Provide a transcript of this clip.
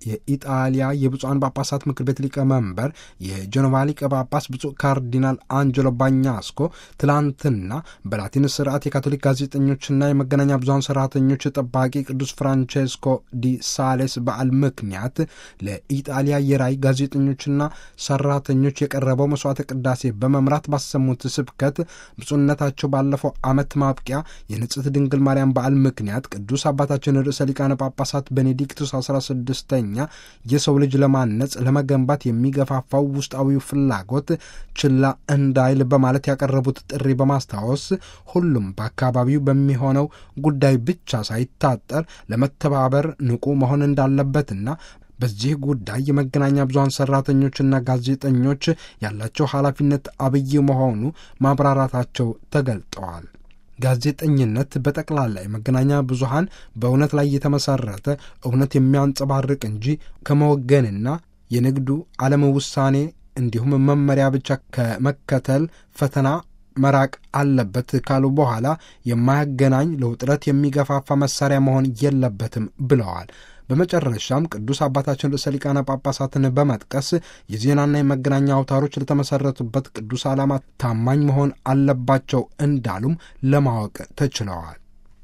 የኢጣሊያ የብፁዓን ጳጳሳት ምክር ቤት ሊቀመንበር የጀኖቫ ሊቀ ጳጳስ ብፁዕ ካርዲናል አንጀሎ ባኛስኮ ትላንትና በላቲን ስርዓት የካቶሊክ ጋዜጠኞችና የመገናኛ ብዙሀን ሰራተኞች ጠባቂ ቅዱስ ፍራንቼስኮ ዲ ሳሌስ በዓል ምክንያት ለኢጣሊያ የራይ ጋዜጠኞችና ሰራተኞች የቀረበው መስዋዕተ ቅዳሴ በመምራት ባሰሙት ስብከት ብፁዕነታቸው ባለፈው ዓመት ማብቂያ የንጽሕት ድንግል ማርያም በዓል ምክንያት ቅዱስ አባታችን ርዕሰ ሊቃነ ጳጳሳት ቤኔዲክቱስ አስራ ስድስተኛ የሰው ልጅ ለማነጽ ለመገንባት የሚገፋፋው ውስጣዊው ፍላጎት ችላ እንዳይል በማለት ያቀረቡት ጥሪ በማስታወስ ሁሉም በአካባቢው በሚሆነው ጉዳይ ብቻ ሳይታጠር ለመተባበር ንቁ መሆን እንዳለበትና በዚህ ጉዳይ የመገናኛ ብዙሀን ሰራተኞችና ጋዜጠኞች ያላቸው ኃላፊነት አብይ መሆኑ ማብራራታቸው ተገልጠዋል። ጋዜጠኝነት በጠቅላላ የመገናኛ ብዙሀን በእውነት ላይ የተመሰረተ እውነት የሚያንጸባርቅ እንጂ ከመወገንና የንግዱ ዓለም ውሳኔ እንዲሁም መመሪያ ብቻ ከመከተል ፈተና መራቅ አለበት ካሉ በኋላ የማያገናኝ ለውጥረት የሚገፋፋ መሳሪያ መሆን የለበትም ብለዋል። በመጨረሻም ቅዱስ አባታችን ርዕሰ ሊቃነ ጳጳሳትን በመጥቀስ የዜናና የመገናኛ አውታሮች ለተመሰረቱበት ቅዱስ ዓላማ ታማኝ መሆን አለባቸው እንዳሉም ለማወቅ ተችለዋል።